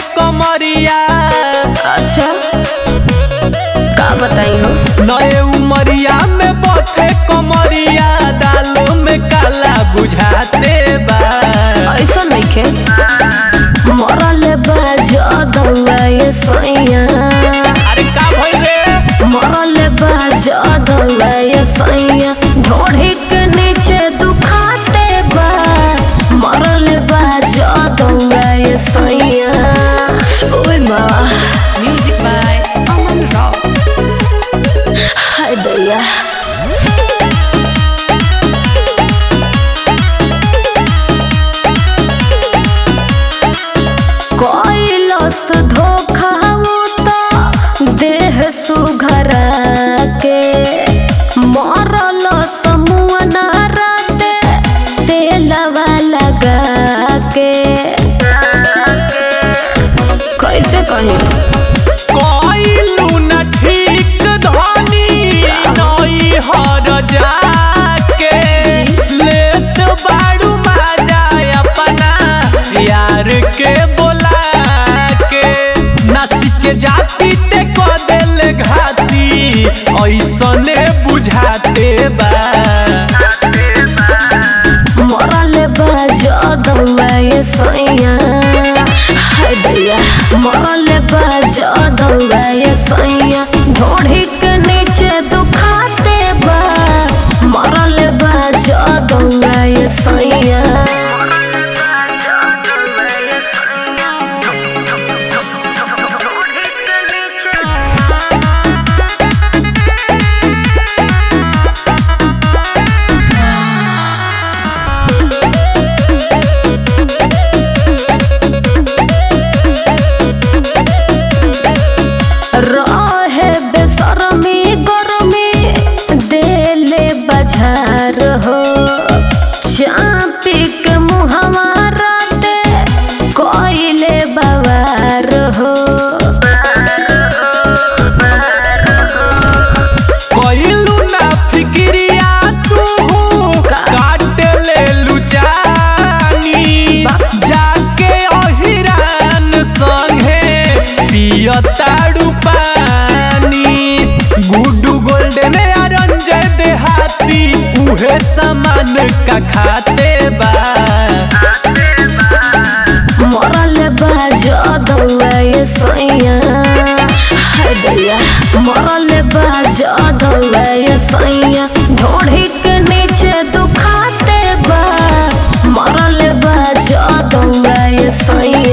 कमरिया अच्छा का बताई हो नए उमरिया में बथे कमरिया दालों में काला बुझाते बा ऐसा नहीं खे मरल बाजा दौआ ये सैया अरे का भइल रे मरल बाजा दौआ ये सैया ढोढ़ी के नीचे दुखाते बा मरल बाजा दौआ ये सैया ओए माँ Music by Aman Rao. हाय दैया कैलस धोखा तो देह सुघरा के मरल समूह नाराते तेलवा लगा के कैसे कहीं कइलू न ठीक धनी नई हर जाके लेत बाड़ू माजा अपना यार के बोला के नसी के जाती ते क देले घाती ऐसने बुझाते बा मरल बाजा दौआ ये सैया हाय दैया मरल बाजा दौआ ये सैया ढोढ़ी के नीचे दुखाते बा मरल बाजा दौआ ये सैया रहे बेसरमी गरमी देले बजार हो चापी के मुहवा राते कोइले बवार हो कइलू ना फिक्रिया तू काट ले लुचानी जाके अहिरान संगे पियताड़ू पानी गुड्डू गोल्डन अरंजय देहाती उहे सामान का खाते बा मरल बाजा दौआ ये सैया हाय दैया मरल बाजा दौआ ये सैया ढोढ़ी के नीचे दुखाते बा मरल बाजा दौआ ये सैया